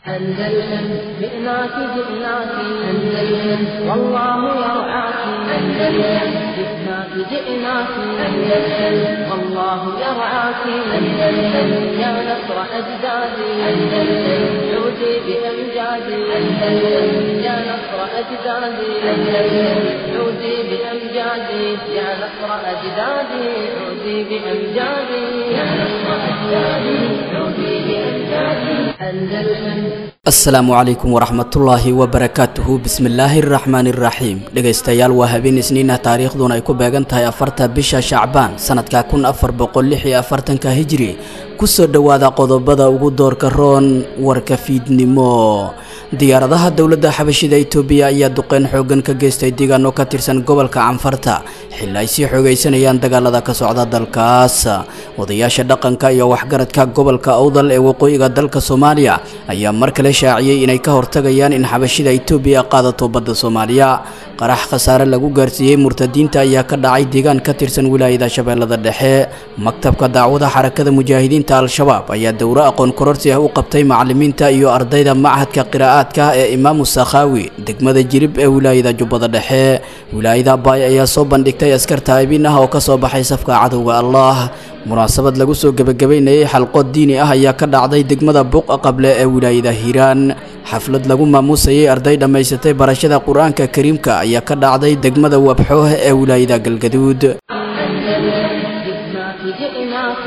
أندلسن جئناك جئناك أندلسن والله يرعاك أندلسن جئناك جئناك أندلسن والله يرعاك أندلسن يا نصر أجدادي أندلسن عودي بأمجادي أندلسن يا نصر أجدادي أندلسن عودي بأمجادي يا نصر أجدادي عودي بأمجادي يا نصر أجدادي عودي بأمجادي أندلسن asalaamu calaykum waraxmatullaahi wabarakaatuhu bismillaahi araxmaani iraxiim dhegaystayaal waa habeen isniinah taariikhduna ay ku beegan tahay afarta bisha shacbaan sanadka kun afar boqol lix iyo afartanka hijri kusoo dhowaada qodobada ugu doorka roon warka fiidnimo diyaaradaha dowladda xabashida itoobiya ayaa duqeyn xoogan ka geystay deegaano ka tirsan gobolka canfarta xili ay sii xoogaysanayaan dagaalada ka socda dalkaas odayaasha dhaqanka iyo waxgaradka gobolka awdal ee waqooyiga dalka soomaaliya ayaa mar kale shaaciyey inay ka hortagayaan in xabashida itoobiya qaadato badda soomaaliya qarax khasaare lagu gaarsiiyey murtadiinta ayaa ka dhacay deegaan ka tirsan wilaayada shabeellada dhexe maktabka daacwada xarakada mujaahidiinta al-shabaab ayaa dowro aqoon kororsi ah u qabtay macalimiinta iyo ardayda machadka qiraa'aadka ee imaamu sakhaawi degmada jirib ee wilaayada jubbada dhexe wilaayada baay ayaa soo bandhigtay askar taa'ibin ah oo ka soo baxay safka cadowga allah munaasabad lagu soo gebagabaynayay xalqood diini ah ayaa ka dhacday degmada buuqa qable ee wilaayada hiiraan xaflad lagu maamuusayay arday dhammaysatay barashada qur-aanka kariimka ayaa ka dhacday degmada wabxooh ee wilaayada galgaduud جئناك جئناك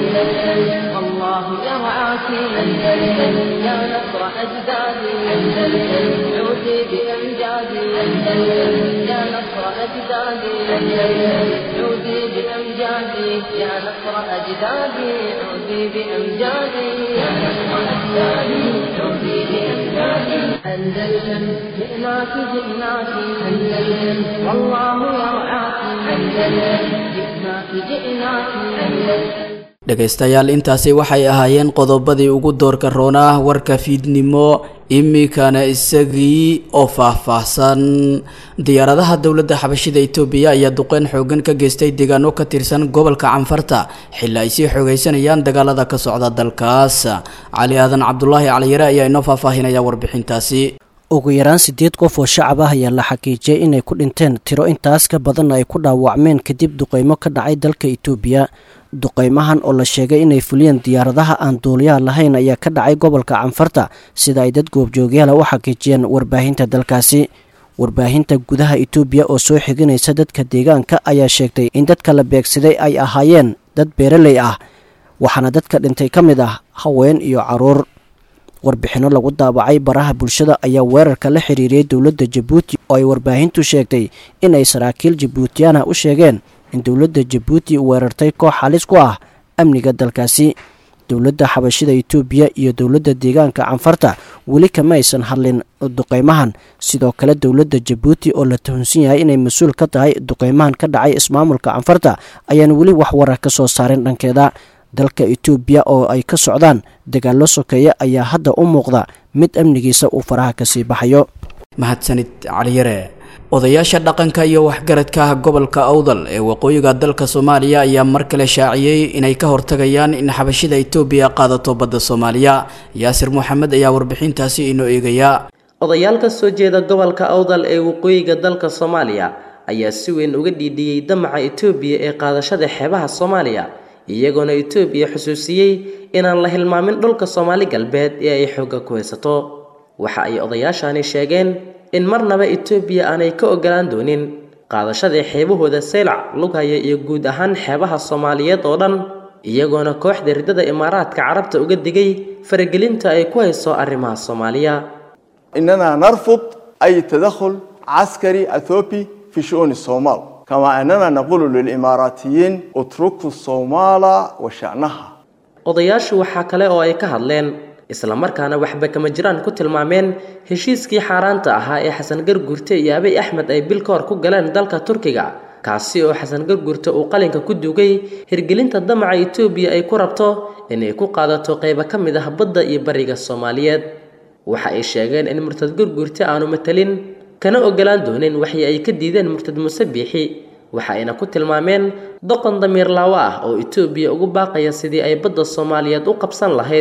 أندلسن والله يرعاك أندلسن يا نصر أجدادي أندلسن عودي بأمجادي أندلسن يا نصر أجدادي أندلسن عودي بأمجادي يا نصر أجدادي عودي بأمجادي يا نصر أجدادي عودي بأمجادي أندلسن جئناك جئناك أندلسن والله يرعاك أندلسن جئناك جئناك أندلسن dhegaystayaal intaasi waxay ahaayeen qodobadii ugu doorka roonaa warka fiidnimo iminkana isagii oo faahfaahsan diyaaradaha dowladda xabashida itoobiya ayaa duqeyn xoogan ka geystay deegaano ka tirsan gobolka canfarta xili ay sii xoogaysanayaan dagaalada ka socda dalkaas cali aadan cabdulaahi caliyare ayaa inoo faahfaahinaya warbixintaasi ugu yaraan siddeed qof oo shacab ah ayaa la xaqiijiyay inay ku dhinteen tiro intaas ka badanna ay ku dhaawacmeen kadib duqeymo ka dhacay dalka itoobiya duqeymahan oo la sheegay inay fuliyeen diyaaradaha aan duuliyaha lahayn ayaa ka dhacay gobolka canfarta sida ay dad goobjoogyaala u xaqiijiyeen warbaahinta dalkaasi warbaahinta gudaha itoobiya oo soo xiginaysa dadka deegaanka ayaa sheegtay in dadka la beegsaday ay ahaayeen dad beeraley ah waxaana dadka dhintay ka mid ah haween iyo caruur warbixinno lagu daabacay baraha bulshada ayaa weerarka la xiriiriyey dowladda jabuuti oo ay warbaahintu sheegtay in ay saraakiil jabuutiyaanah u sheegeen in dowladda jabuuti weerartay koox halis ku ah amniga dalkaasi dowladda xabashida itoobiya iyo dowladda deegaanka canfarta weli kama aysan hadlin duqeymahan sidoo kale dowladda jabuuti oo la tuhunsan yahay inay mas-uul ka tahay duqeymahan ka dhacay ismaamulka canfarta ayaan weli wax warar ka soo saarin dhankeeda dalka itoobiya oo ay ka socdaan dagaallo sokeeya ayaa hadda u muuqda mid amnigiisa uu faraha kasii baxayo mahadsanid caliyare odayaasha dhaqanka iyo waxgaradka gobolka awdal ee waqooyiga dalka soomaaliya ayaa mar kale shaaciyey inay ka hortagayaan in xabashida itoobiya qaadato badda soomaaliya yaasir moxamed ayaa warbixintaasi inoo eegaya odayaal ka soo jeeda gobolka awdal ee waqooyiga dalka soomaaliya ayaa si weyn uga dhiidhiyey damaca itoobiya ee qaadashada xeebaha soomaaliya iyagoona itoobiya xusuusiyey inaan la hilmaamin dhulka soomaali galbeed ee ay xoogga ku haysato waxa ay odayaashani sheegeen in marnaba itoobiya aanay ka ogolaan doonin qaadashada xeebahooda seylac lughaya iyo guud ahaan xeebaha soomaaliyeed oo dhan iyagoona kooxda riddada imaaraadka carabta uga digay faragelinta ay ku hayso arrimaha soomaaliya إننا نرفض أي تدخل عسكري أثيوبي في شؤون الصومال كما أننا نقول للإماراتيين اتركوا الصومال وشأنها odayaashu waxaa kale oo ay ka hadleen islamarkaana waxba kama jiraan ku tilmaameen heshiiskii xaaraanta ahaa ee xasan garguurte iyo abiy axmed ay bil ka hor ku galeen dalka turkiga kaasi oo xasan garguurte uu qalinka ku dugay hirgelinta damaca itoobiya ay ku rabto inay ku qaadato qaybo ka mid ah badda iyo bariga soomaaliyeed waxa ay sheegeen in murtad garguurte aanu matalin kana ogolaan doonin waxii ay ka diideen murtad muuse biixi waxa ayna ku tilmaameen doqon damiir laawo ah oo itoobiya ugu baaqaya sidii ay badda soomaaliyeed u qabsan lahayd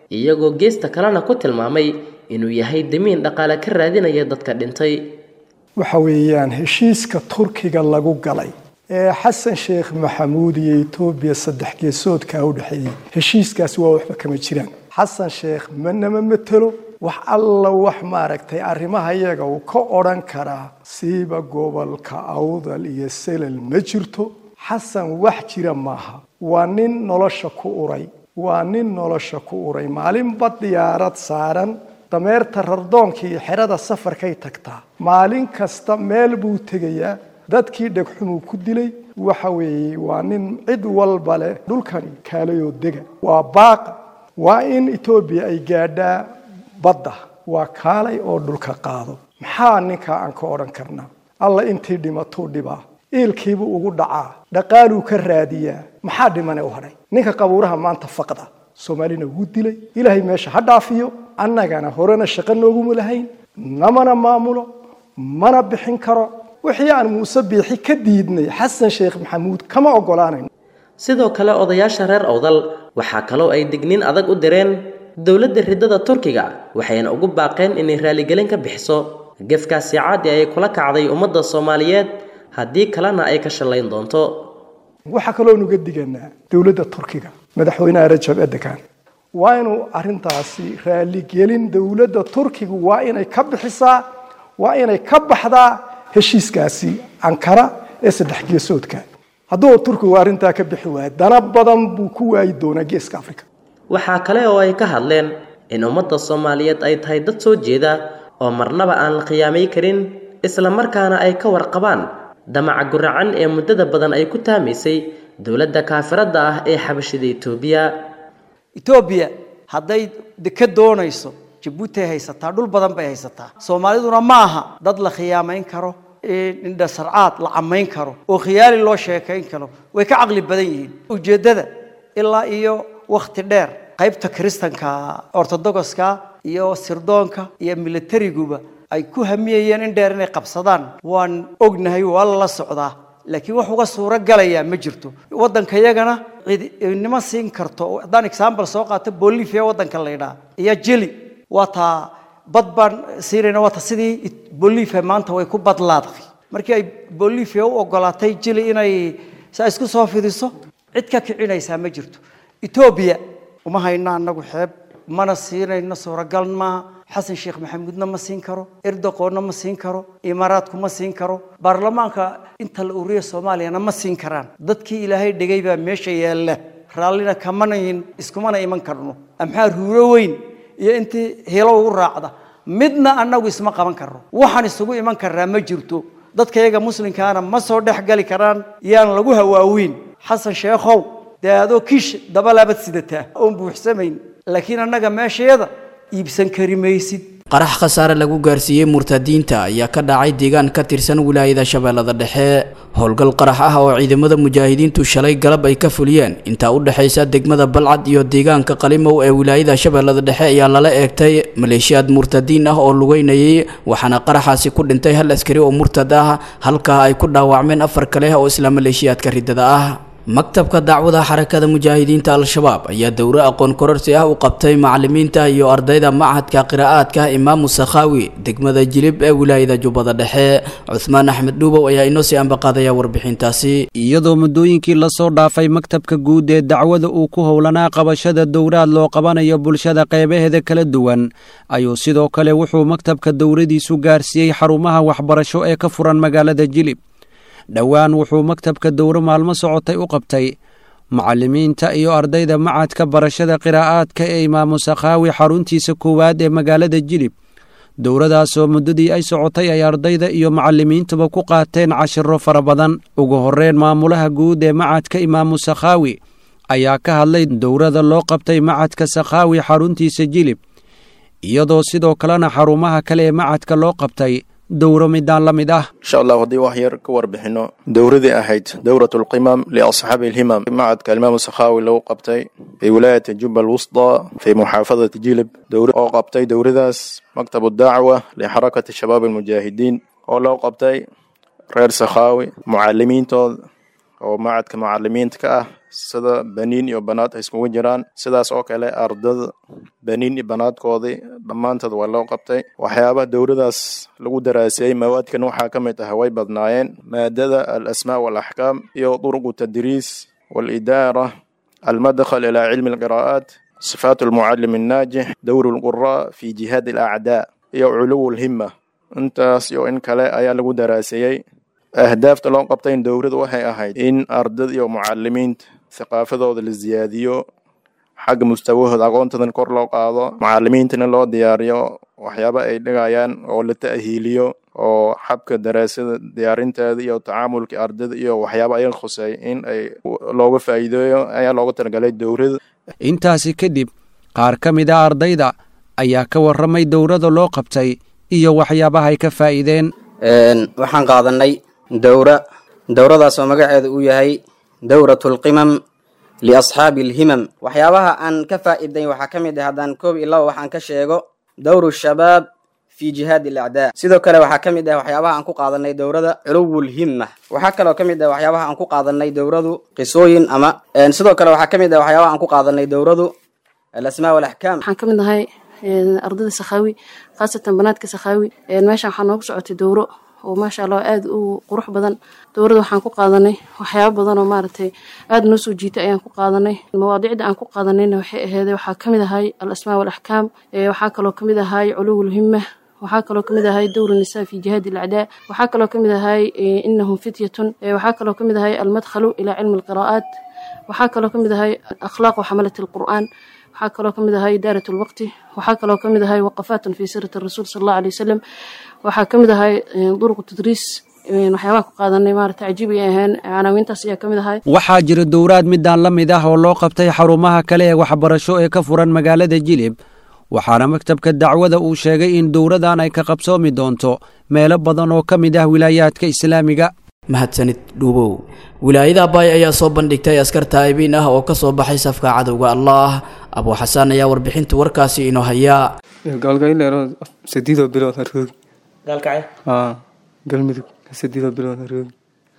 iyagoo geesta kalena ku tilmaamay inuu yahay damiin dhaqaale ka raadinaya dadka dhintay waxa weeyaan heshiiska turkiga lagu galay ee xasan sheekh maxamuud iyo etoobiya saddex geesoodkaa u dhexeeyey heshiiskaasi waa waxba kama jiraan xasan sheekh manama matelo wax alla wax maaragtay arrimaha iyaga uu ka odhan karaa siiba gobolka awdal iyo selal ma jirto xasan wax jira maaha waa nin nolosha ku uray waa nin nolosha ku uray maalinba diyaarad saaran dameerta rardoonka iyo xerada safarkay tagtaa maalin kasta meel buu tegayaa dadkii dhegxumuu ku dilay waxa weeye waa nin cid walba leh dhulkani kaalayoo dega waa baaqa waa in etoobiya ay gaadhaa badda waa kaalay oo dhulka qaado maxaa ninkaa aan ka odhan karnaa alla intii dhimatuu dhibaa iilkiibuu ugu dhacaa dhaqaaluu ka raadiyaa maxaa dhimane u hadhay ninka qabuuraha maanta faqda soomaalina wuu dilay ilaahay meesha ha dhaafiyo annagana horena shaqo nooguma lahayn namana maamulo mana bixin karo wixii aan muuse biixi ka diidnay xasan sheekh maxamuud kama ogolaanayno sidoo kale odayaasha reer awdal waxaa kaloo ay digniin adag u direen dowladda ridada turkiga waxayna ugu baaqeen inay raaligelin ka bixiso gefkaasi caadi ay kula kacday ummadda soomaaliyeed haddii kalena ay ka shallayn doonto waxaa kaloo nuga diganaa dowladda turkiga madaxweynaha rajab erdogan waa inuu arrintaasi raaligelin dowladda turkigu waa inay ka bixisaa waa inay ka baxdaa heshiiskaasi ankara ee saddex geesoodka hadduu turkigu arrintaa ka bixi waayo dana badan buu ku waayi doonaa geeska africa waxaa kale oo ay ka hadleen in ummadda soomaaliyeed ay tahay dad soo jeeda oo marnaba aan la khiyaamay karin isla markaana ay ka warqabaan damaca guracan ee muddada badan ay ku taamaysay dowladda kaafiradda ah ee xabashida etoobiya etoobiya hadday deka doonayso jabuuti ay haysataa dhul badan bay haysataa soomaaliduna ma aha dad la khiyaamayn karo indha sarcaad la camayn karo oo khiyaali loo sheekayn karo way ka caqli badan yihiin ujeeddada ilaa iyo wakhti dheer qaybta kiristanka ortodogoska iyo sirdoonka iyo milatariguba ay ku hamiyayeen in dheer inay qabsadaan waan ognahay waa lala socdaa laakiin wax uga suuro galayaa ma jirto waddanka yagana cidnimo siin karto haddaan example soo qaato bolivia waddanka la yidhaha iyo jili waa taa bad baan siinayna waa ta sidii bolivia maanta way ku badlaaday markii ay bolivia u ogolaatay jili inay saa isku soo fidiso cid ka kicinaysaa ma jirto etoobiya uma hayno annagu xeeb mana siinayno suuragal maaha xasan sheekh maxamuudna ma siin karo erdoqoonna ma siin karo imaaraadku ma siin karo baarlamaanka inta la uriya soomaaliyana ma siin karaan dadkii ilaahay dhigay baa meesha yaalla raallina kamanayin iskumana iman karno maxaa ruuro weyn iyo intii hilo ugu raacda midna annagu isma qaban karno waxaan isugu iman karnaa ma jirto dadka yaga muslimkaana ma soo dhex gali karaan yaan lagu hawaawiin xasan sheekhow dee adoo kiish dabalaabad sidataa oon buuxsamayn laakiin annaga meeshayada iibsan kari maysid qarax khasaare lagu gaarsiiyey murtadiinta ayaa ka dhacay deegaan ka tirsan wilaayada shabeellada dhexe howlgal qarax ah oo ciidamada mujaahidiintu shalay galab ay ka fuliyeen intaa u dhexaysa degmada balcad iyo deegaanka qalimow ee wilaayada shabeellada dhexe ayaa lala eegtay maleeshiyaad murtadiin ah oo lugeynayay waxaana qaraxaasi ku dhintay hal askari oo murtad ah halkaa ay ku dhaawacmeen afar kale oo isla maleeshiyaadka riddada ah maktabka dacwada xarakada mujaahidiinta al-shabaab ayaa dowro aqoon kororsi ah u qabtay macalimiinta iyo ardayda machadka qiraa'aadka imaamu sakhaawi degmada jilib ee wilaayada jubbada dhexe cuhmaan axmed dhuubow ayaa inoo sii ambaqaadaya warbixintaasi iyadoo muddooyinkii lasoo dhaafay maktabka guud ee dacwada uu ku howlanaa qabashada dowraad loo qabanayo bulshada qeybaheeda kala duwan ayuu sidoo kale wuxuu maktabka dowradiisu gaarsiiyey xarumaha waxbarasho ee ka furan magaalada jilib dhowaan wuxuu maktabka dowro maalmo socotay u qabtay macalimiinta iyo ardayda macadka barashada qiraa'aadka ee imaamu sakhaawi xaruntiisa koowaad ee magaalada jilib dowradaasoo muddadii ay socotay ay ardayda iyo macalimiintuba ku qaateen cashiro fara badan ugu horreyn maamulaha guud ee macadka imaamu sakhaawi ayaa ka hadlay dowrada loo qabtay macadka sakhaawi xaruntiisa jilib iyadoo sidoo kalena xarumaha kale ee macadka loo qabtay dowro midaan la mid ah insha allah haddii wax yar ka warbixino dowradii ahayd dowrat alqimam liasxaabi alhimam macadka alimaamu sakhaawi lagu qabtay fi wilaayati juba alwusda fi muxaafadati jilib dowra oo qabtay dowradaas maktab dacwa lixarakati shabaab almujaahidiin oo loo qabtay reer sakhaawi mucalimiintooda oo macadka macalimiinta ka ah sida baniin iyo banaad ay iskugu jiraan sidaas oo kale ardada baniin iyo banaadkoodii dhammaantood waa loo qabtay waxyaabaha dowladaas lagu daraasiyey mawaadkan waxaa ka mid ah way badnaayeen maadada alasmaa waalaxkaam iyo duruqu tadriis waalidaara almadkhal ilaa cilmi alqiraa'aat sifaat almucalim annaajix dowru lquraa fi jihaad alacdaa iyo culuw lhima intaas iyo in kale ayaa lagu daraasiyey ahdaafta loo qabtay in dowladda waxay ahayd in ardada iyo mucalimiinta thaqaafadooda la siyaadiyo xagga mustawahooda aqoontoodan kor loo qaado mucalimiintana loo diyaariyo waxyaaba ay dhigayaan oo la ta'hiiliyo oo xabka daraasada diyaarinteeda iyo tacaamulka ardada iyo waxyaaba ayaga khuseey in ay looga faa'iideeyo ayaa looga talagalay dowladda intaasi kadib qaar ka mid a ardayda ayaa ka warramay dowrada loo qabtay iyo waxyaabaha ay ka faa'iideen waxaan qaadanay dowra dowradaas oo magaceedu uu yahay dowratulqimam liasxaabi alhimam waxyaabaha aan ka faa'iiday waxaa ka mid ah haddaan koob iyo laba waxaan ka sheego dowru shabaab fi jihaadi alacdaa sidoo kale waxaa ka mid ah waxyaabaha aan ku qaadanay dowrada culuwulhimma waxaa kaloo ka mid ah waxyaabaha aan ku qaadanay dowradu qisooyin ama sidoo kale waxaa ka mid ah waxyaabaha aan ku qaadanay dowradu alasmaa walaxkaam waxaan ka mid nahay ardada sakhaawi khaasatan banaadka sakhaawi meeshan waxaa noogu socotay dowro oo maasha allah aada u qurux badan dowrada waxaan ku qaadanay waxyaaba badan oo maaragtay aada noo soo jiitay ayaan ku qaadanay mawaadicda aan ku qaadanayna waxay aheeday waxaa ka mid ahay alasmaa walaxkaam waxaa kaloo ka mid ahay culuwulhimma waxaa kaloo ka mid ahay dowr nisaa fi jihaadi alacdaa waxaa kaloo ka mid ahay inahum fityatun waxaa kaloo ka mid ahay almadkhalu ilaa cilmi alqiraa'aat waxaa kaloo ka mid ahay akhlaaq waxamalat alqur'aan waxaa kaloo ka mid ahay idaarat lwaqti waxaa kaloo ka mid ahay waqafaatun fi sirati rasuul sal allahu alay wasalam waxaa ka mid ahay duruqu tadriis waxyaabaha ku qaadanay maarata cajiib ay ahayn canaawiintaas ayaa ka mid ahay waxaa jira dowraad midaan la mid ah oo loo qabtay xarumaha kale ee waxbarasho ee ka furan magaalada jilib waxaana maktabka dacwada uu sheegay in dowradan ay ka qabsoomi doonto meelo badan oo ka mid ah wilaayaadka islaamiga mahadsanid dhuubow wilaayada abaay ayaa soo bandhigtay askar taa'ibiin ah oo ka soo baxay safka cadowga allah abuu xasaan ayaa warbixinta warkaasi inoo hayaa gaalgayleero sadiidoo bilood haroogi gaalkacay aa galmudug sadiidoo bilood haroogi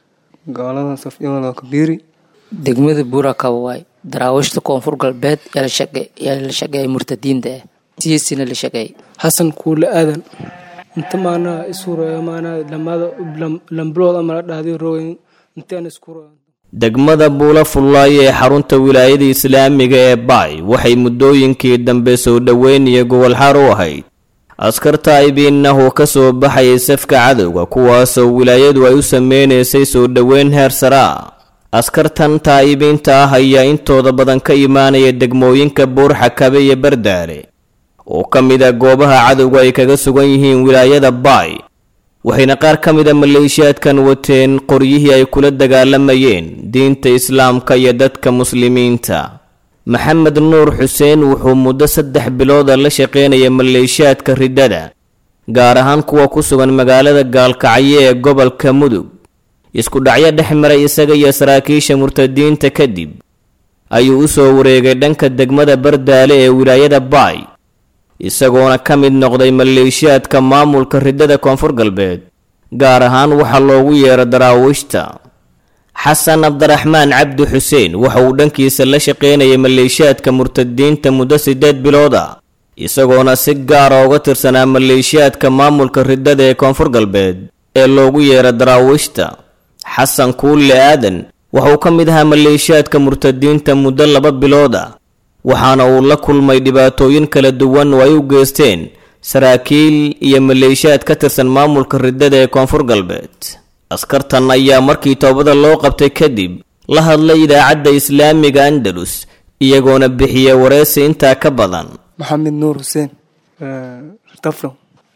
gaalada safyadooda kabiiri degmada buurakaba waay daraawiishta koonfur galbeed yaa la shaqeeyay murtadiinta ah siyaasina la shaqeeyay xasan kuule aadan inta maanaa isuuraya maanaa lamada lambilood ama la dhahday rogayn intaan iskuuraya degmada buula fullaay ee xarunta wilaayada islaamiga ee baay waxay muddooyinkii dambe soo dhoweyn iyo gobol xaar u ahayd askar taa'ibiinah oo ka soo baxayay safka cadowga kuwaasoo wilaayadu ay u sameynaysay soo dhoweyn heer sare ah askartan taa'ibiinta ah ayaa intooda badan ka imaanaya degmooyinka buurxakabe iyo bardaale oo ka mid a goobaha cadowga ay kaga sugan yihiin wilaayada baay waxayna qaar ka mid a maleeshiyaadkan wateen qoryihii ay kula dagaalamayeen diinta islaamka iyo dadka muslimiinta maxamed nuur xuseen wuxuu muddo saddex bilooda la shaqaynaya maleeshiyaadka riddada gaar ahaan kuwa ku sugan magaalada gaalkacyo ee gobolka mudug isku dhacyo dhex maray isaga iyo saraakiisha murtadiinta kadib ayuu u soo wareegay dhanka degmada bardaale ee wilaayada baay isagoona ka mid noqday maleeshiyaadka maamulka riddada koonfur galbeed gaar ahaan waxaa loogu yeero daraawiishta xasan cabdiraxmaan cabdi xuseen waxa uu dhankiisa la shaqaynayay maleeshiyaadka murtadiinta muddo siddeed bilood ah isagoona si gaara uga tirsanaa maleeshiyaadka maamulka riddada ee koonfur galbeed ee loogu yeero daraawiishta xasan kuulle aadan wuxuu ka mid ahaa maleeshiyaadka murtadiinta muddo laba bilood ah waxaana uu la kulmay dhibaatooyin kala duwan oo ay u geysteen saraakiil iyo maleeshiyaad ka tirsan maamulka riddada ee koonfur galbeed askartan ayaa markii toobada loo qabtay kadib la hadlay idaacadda islaamiga andalus iyagoona bixiya wareysi intaa ka badan maxamed nuur xuseen taflow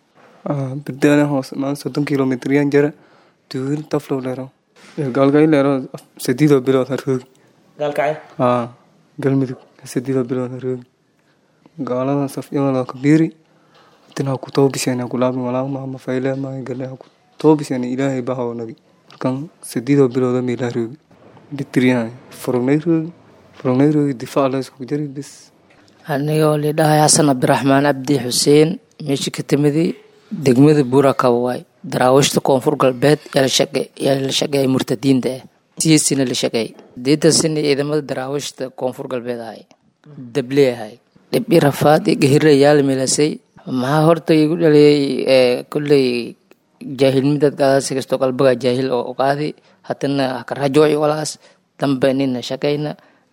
birdaale hoos maan soddon kilomitryan jara tuugin taflow leero gaalgayleero sadiidoo bilood haroogi gaalkacay aa galmudug sadiidoo bilood haroogi gaalada safyadooda kabiiri tin ha ku toobisheen ha kulaabi walaa maama fayle maa gale ha ku toobisheen ilaahay bahaw nagi markan sadiidoo bilooda meela haroogi bitiryahay furugnay roogi furugnay roogi difaac la isku jari bis anigoo lidhahay xasan cabdiraxmaan cabdi xuseen meesha ka timidi degmada buurakaba waay daraawiishta koonfur galbeed yaa la shaqeeyay murtadiinta ah siyeesina la shaqeey deetasina ciidamada daraawiishta koonfur galbeed ahay dable ahay dhibi rafaad iyo gahirayaal milasay maxaa horta igu dhaliyay kolley jaahilnimadaad qaadaasi kastoo qalbaga jaahil oo qaadi hatana karajooci walaas dambe nina shaqayna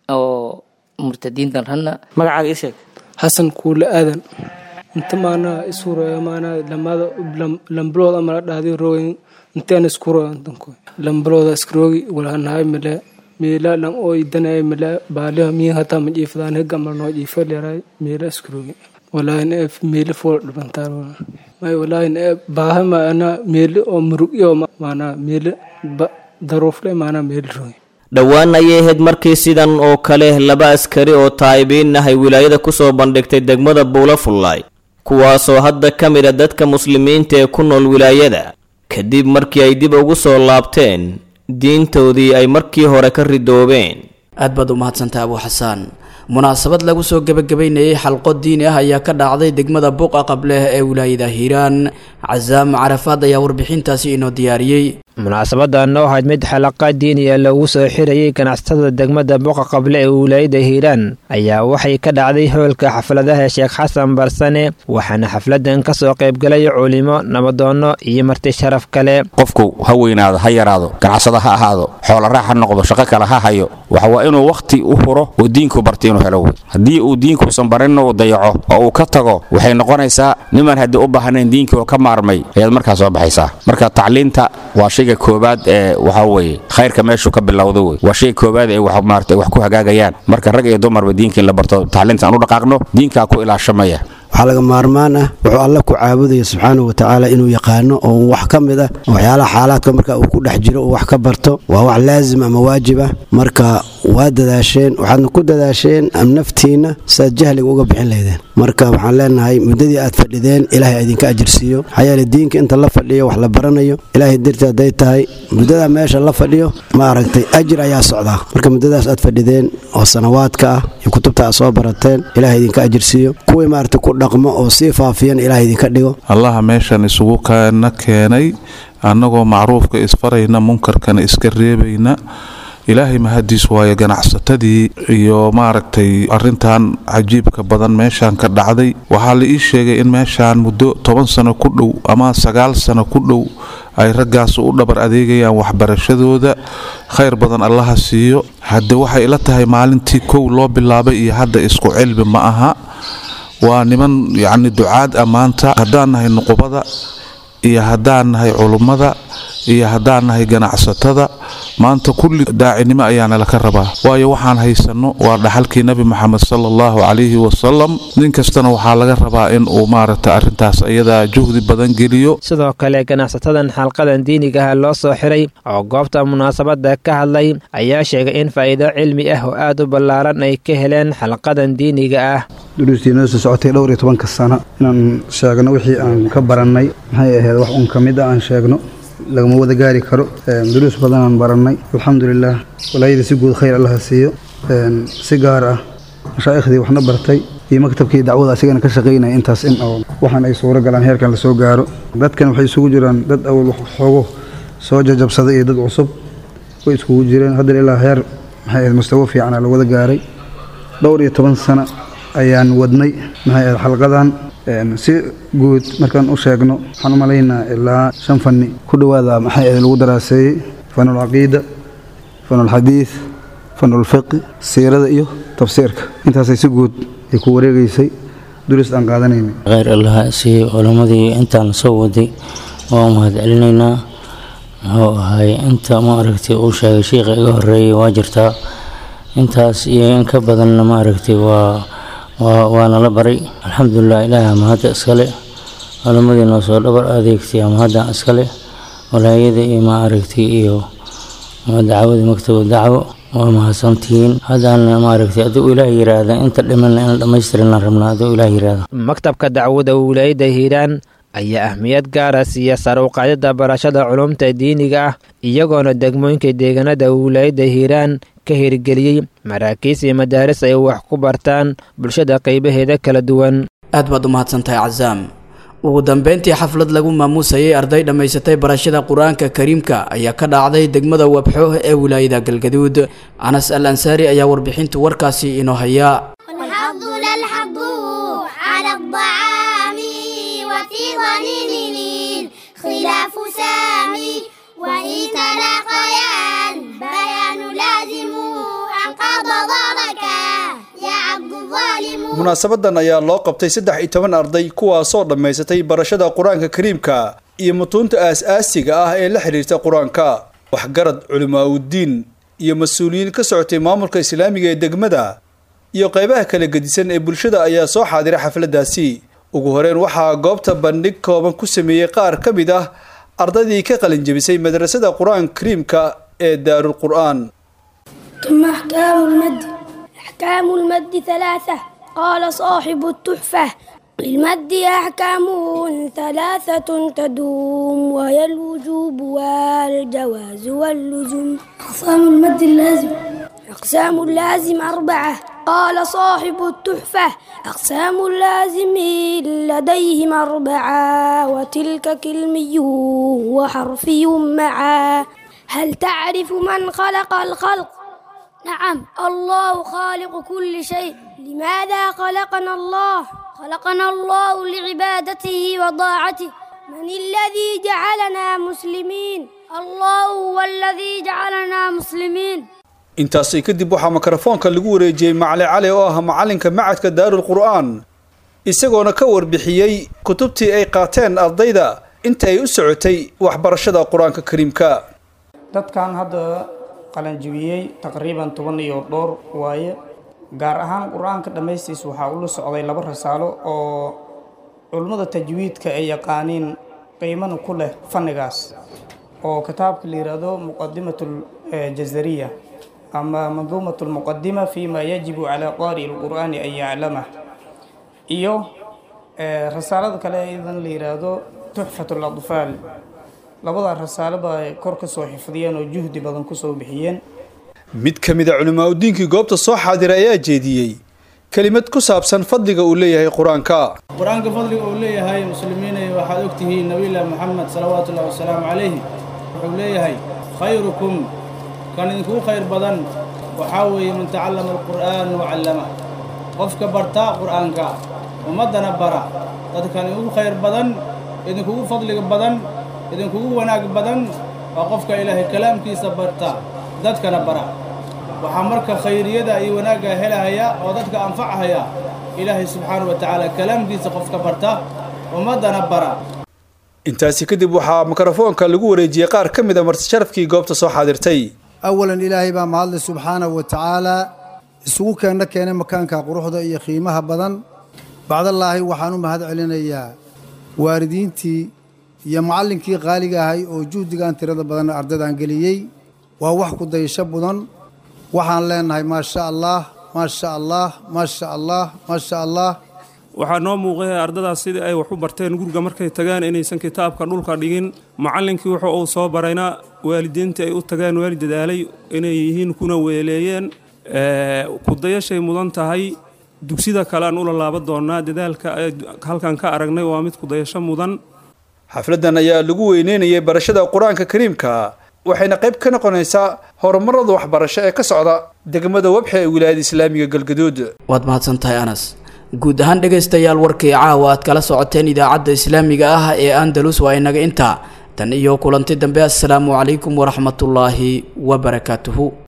oo murtadiintan ranna magacaaga ii sheeg xasan kuule aadan inta maanaa isuuraya maanaa lamada lambalooda ama la dhaadiyo roogin intaan iskuroya danko lambalooda iskaroogi walanahay male meela lan oo idanaya male baaliha miin hataa ma jiifadaan hega mal noo jiifa leeray meela iskaroogi walaahin ee meela fool dhibantaan may walaahin ee baaha maana meela oo murug iyo maanaa meela daruufle maanaa meela roogi dhowaan ayay ahayd markii sidan oo kale laba askari oo taa'ibiin ah ay wilaayada ku soo bandhigtay degmada buula fullaay kuwaasoo hadda ka mid a dadka muslimiinta ee ku nool wilaayada kadib markii ay dib ugu soo laabteen diintoodii ay markii hore ka ridoobeen aad baad u mahadsantaha abuu xasaan munaasabad lagu soo gebagabaynayay xalqo diini ah ayaa ka dhacday degmada buuqa qableh ee wilaayada hiiraan casaam carafaad ayaa warbixintaasi inoo diyaariyey munaasabadan oo ahayd mid xalaqa diiniya lagu soo xirayay ganacsatada degmada buuqa qable ee wilaayada hiiraan ayaa waxay ka dhacday hoolka xafladaha sheekh xasan barsane waxaana xafladan ka soo qaybgalay culimo nabadoonno iyo marti sharaf kale qofku ha weynaado ha yaraado ganacsado ha ahaado xooloraax ha noqdo shaqo kale ha hayo waxa waa inuu wakhti u huro oo diinku barta inuu helo wey haddii uu diinkuusan barinna uu dayaco oo uu ka tago waxay noqonaysaa niman haddii u baahnayn diinkii oo ka maarmay ayaad markaa soo baxaysaa marka tacliinta waa shayga koobaad ee waxa weeye khayrka meeshuu ka bilowda wey waa shayga koobaad ee wax maarata wax ku hagaagayaan marka rag iyo dumarba diinka in la barto tacliinta aan u dhaqaaqno diinkaa ku ilaashamaya waxaa laga maarmaan ah wuxuu alle ku caabudaya subxaanahu watacaala inuu yaqaano oo wax ka mid ah waxyaalaha xaalaadka marka uu ku dhex jiro uu wax ka barto waa wax laazim ama waajib ah marka waa dadaasheen waxaadna ku dadaasheen naftiinna sidaad jahliga uga bixin laydeen marka waxaan leenahay muddadii aad fadhideen ilaahay idinka ajirsiiyo maxaa yeele diinka inta la fadhiyo wax la baranayo ilaahay darti hadday tahay muddada meesha la fadhiyo ma aragtay ajir ayaa socdaa marka muddadaas aad fadhideen oo sanawaadka ah iyo kutubta aad soo barateen ilaahay idinka ajirsiiyo kuwii maaragtay ku dhaqmo oo sii faafiyan ilaahay idinka dhigo allaha meeshan isugu kana keenay annagoo macruufka isfarayna munkarkana iska reebayna ilaahay mahadiis waayo ganacsatadii iyo maaragtay arintan cajiibka badan meeshaan ka dhacday waxaa la ii sheegay in meeshaan muddo toban sano ku dhow ama sagaal sano ku dhow ay raggaas u dhabar adeegayaan waxbarashadooda khayr badan allaha siiyo hadde waxay ila tahay maalintii kow loo bilaabay iyo hadda isku cilmi ma aha waa niman yacni ducaad ammaanta haddaan nahay nuqubada iyo haddaan nahay culummada iyo haddaan nahay ganacsatada maanta kulli daacinimo ayaana laka rabaa waayo waxaan haysanno waa dhaxalkii nebi moxamed sala allahu calayhi wasalam nin kastana waxaa laga rabaa in uu maaragta arrintaas iyadaa juhdi badan geliyo sidoo kale ganacsatadan xalqadan diinigaha loo soo xiray oo goobta munaasabada ka hadlay ayaa sheegay in faa'iido cilmi ah oo aad u ballaaran ay ka heleen xalqadan diiniga ah duruustii noo soo socotay dhowr iyo tobanka sano inaan sheegno wixii aan ka barannay maxay ahayd wax uun ka mid a aan sheegno lagama wada gaari karo duruus badanaan barannay alxamdulilah walaayada si guud khayr allaha siiyo si gaar ah mashaaikhdii waxna bartay iyo maktabkii dacwada asigana ka shaqaynaya intaas in oo waxaan ay suuro galaan heerkan lasoo gaaro dadkan waxay isugu jiraan dad awal xoogo soo jajabsaday iyo dad cusub way iskugu jireen haddana ilaa heer maxay ahayd mustawo fiicana la wada gaaray dhowr iyo toban sano ayaan wadnay maxay ahayd xalqadan si guud markaan u sheegno waxaan u malaynaa ilaa shan fanni ku dhowaada maxay ahayd lagu daraaseeyey fanulcaqiida fanulxadiid fanulfiqi siirada iyo tafsiirka intaasay si guud ay ku wareegaysay duris aan qaadanaynay kheyr allaha siiyey culammadii intaan soo waday waa mahad celinaynaa muxuu ahay inta maaragtay uu sheegay shiikha iga horeeyay waa jirtaa intaas iyo in ka badanna maaragtay waa waa nala baray alxamdulilah ilaahi mahadda iskale culamadii noo soo dhabar adeegtay mahadda iskale walaayada iyo maaragtay iyo dacwadii maktabu dacwo waa mahadsantihiin haddana maaragtay hadduu ilaah yiraahda inta dhimanna in dhammaystirana rabnaa hadduu ilaah yiraahda maktabka dacwada wilaayada hiiraan ayaa ahmiyad gaara siiya sare u qaadida barashada culumta diiniga ah iyagoona degmooyinka deegaanada wilaayada hiiraan ka hirgeliyey maraakiis iyo madaaris ay wax ku bartaan bulshada qaybaheeda kala duwan aad baad u mahadsantahay casaam ugu dambeyntii xaflad lagu maamuusayay arday dhammaysatay barashada qur-aanka kariimka ayaa ka dhacday degmada wabxo ee wilaayada galgaduud anas al ansaari ayaa warbixinta warkaasi inoo haya والحظ لا الحظ على الطعام وفي ظنين خلاف سامي وإن تلاقيا البيان لازم أنقض ظهرك يا عبد الظالم munaasabadan ayaa loo qabtay saddex iyo toban arday kuwaasoo dhammaysatay barashada qur-aanka kariimka iyo mutuunta aas-aasiga ah ee la xidhiirta qur-aanka waxgarad culimaaudiin iyo mas-uuliyiin ka socotay maamulka islaamiga ee degmada iyo qaybaha kala gedisan ee bulshada ayaa soo xaadiray xafladdaasi ugu horeyn waxaa goobta bandhig kooban ku sameeyey qaar ka mid ah ardaydii ka qalin jebisay madrasada qur-aanka kariimka ee daarul qur-aan ثم أحكام المد أحكام المد ثلاثة قال صاحب التحفة للمد أحكام ثلاثة تدوم وهي الوجوب والجواز واللزوم أقسام المد اللازم أقسام اللازم أربعة قال صاحب التحفة أقسام اللازم لديهم أربعة وتلك كلمي وحرفي معا هل تعرف من خلق الخلق؟ نعم الله خالق كل شيء لماذا خلقنا الله؟ خلقنا الله لعبادته وطاعته من الذي جعلنا مسلمين؟ الله هو الذي جعلنا مسلمين intaasi kadib waxaa mikrofoonka lagu wareejiyey macali cali oo ah macalinka macadka daarul qur'aan isagoona ka warbixiyey kutubtii ay qaateen ardayda inta ay u socotay waxbarashada qur-aanka kariimka dadkan hadda qalanjibiyey taqriiban toban iyo dhowr waaye gaar ahaan qur-aanka dhammaystiis waxaa ula socday laba rasaalo oo culummada tajwiidka ay yaqaaniin qiimana ku leh fannigaas oo kitaabka la yidhaahdo muqadimatul jazariya ama manduumat lmuqadima fima yajibu calaa qaari lqur'aani an yaclamah iyo rasaalada kale idan la yidhaahdo tuxfat latfaal labadaa rasaalo ba ay kor ka soo xifdiyeen oo juhdi badan kusoo bixiyeen mid ka mid a culimaauddiinkii goobta soo xaadiray ayaa jeediyey kelimad ku saabsan fadliga uu leeyahay qur-aanka qur-aanka fadliga uu leeyahay muslimiinay waxaad ogtihiin nabilah moxamed salawaatu ullahi wasalaamu calayhi wuxuu leeyahay khayrukum kan idinkugu khayr badan waxaa weeye man tacallama alqur'aan wacallama qofka barta qur'aanka ummaddana bara dadkan idinkugu khayr badan idinkugu fadliga badan idinkugu wanaag badan waa qofka ilaahay kalaamkiisa barta dadkana bara waxaa marka khayriyada iyo wanaagga helahaya oo dadka anfacahaya ilaahay subxaana wa tacaala kalaamkiisa qofka barta ummaddana bara intaasi kadib waxaa mikrofoonka lagu wareejiyey qaar ka mid a martisharafkii goobta soo xaadirtay awalan ilaahay baa mahadle subxaanahu wa tacaalaa isugu keenna keenay makaanka quruxda iyo qiimaha badan bacdallaahi waxaan u mahad celinayaa waalidiintii iyo macallinkii qaaliga ahay oo juhdigan tirada badan ardaydan geliyey waa wax ku dayasho mudan waxaan leenahay maasha allaah maasha allaah maasha allaah maasha allaah waxaa noo muuqaya ardadaas sidii ay wax u barteen guriga markay tagaan inaysan kitaabka dhulka dhigin macallinkii wuxuu uu soo barayna waalidiintii ay u tageen waali dadaalay inay yihiin kuna weeleeyeen kudayashay mudan tahay dugsida kale aan ula laaban doonaa dadaalka halkan ka aragnay waa mid kudayasho mudan xafladdan ayaa lagu weyneynayay barashada qur-aanka kariimka waxayna qayb ka noqonaysaa horumarada waxbarasho ee ka socda degmada webxe ee wilaayada islaamiga galgaduud waad mahadsantahay anas guud ahaan dhegaystayaal warkii caawa aad kala socoteen idaacadda islaamiga ah ee andalus waa inaga intaa tan iyo kulanti dambe assalaamu calaykum waraxmatullaahi wabarakaatuhu